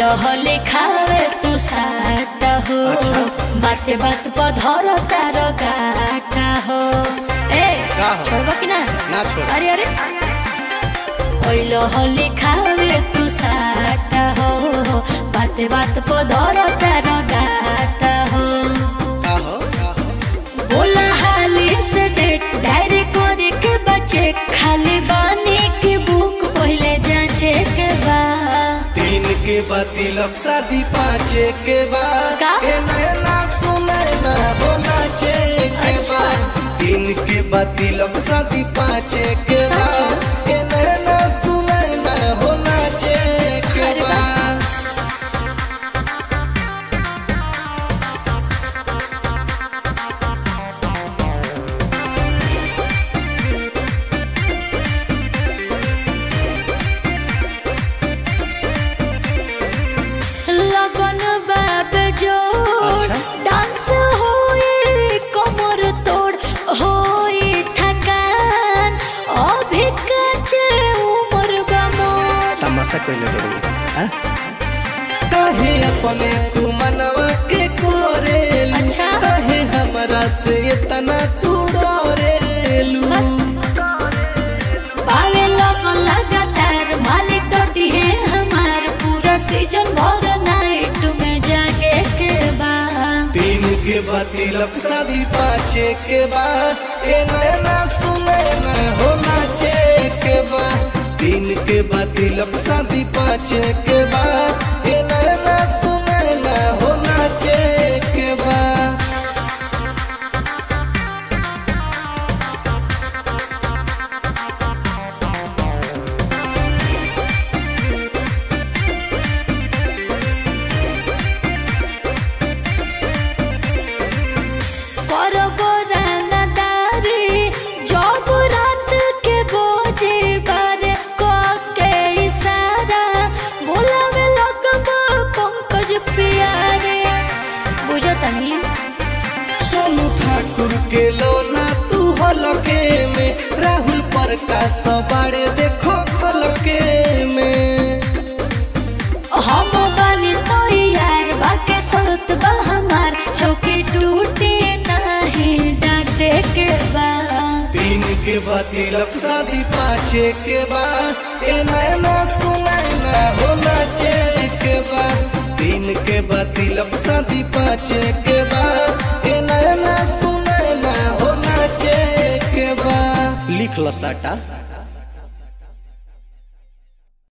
हले खावे तू साटा हो अच्छा। बाते बात पर धर तार गाटा हो ए का हो? छोड़बा कि ना ना छोड़ अरे अरे ओइलो हले खावे तू साटा हो बाते बात पर धर तार गाटा हो का हो का हो बोला हाली से डेट डायरी करे के बचे खाली बानी के बुक पहले जांचे के बा तीन के बाद तिलक शादी पाँचे के बाद का? ए नैना सुने ना हो नाचे के अच्छा। बाद तीन के बाद तिलक शादी पाँचे के सच? बाद ए नैना सुने ना हो नाचे के अरे वाह। बाद लगन बाब जो अच्छा। डांस होए कमर तोड़ होए थकान अभी कचे उम्र बा मोर तमाशा कोई लगे काहे अपने तू मनवा के कोरेलू अच्छा। काहे हमरा से इतना तू डरेलू पावे लगन लगातार मालिक डटी है हमार पूरा सीजन भर नाइट में जागे के बाद तीन के बाद तिलक शादी पाँचे के बाद ए नैना सुने ना हो नाचे के बाद तीन के बाद तिलक शादी पाँचे के बाद ए नैना सुने ना हो नाचे के बाद करब रंगदारी जब रात के बोझे बारे क के इशारा बोलावे लगब पंकज प्यारे बुझतनी सोनू ठाकुर के लोना तू हलके में राहुल प्रकाश बाड़े देखो हलके में हम बानी तो यार बाके शरत बा हमार चौकी टूटे नहीं डांटे के बाद तीन के बाद तिलक शादी पाँचे के बाद ए नैना सुनैना हो नाचे के बाद तीन के बाद तिलक शादी पाँचे के बाद ए नैना सुनैना हो नाचे के बाद लिख लो साटा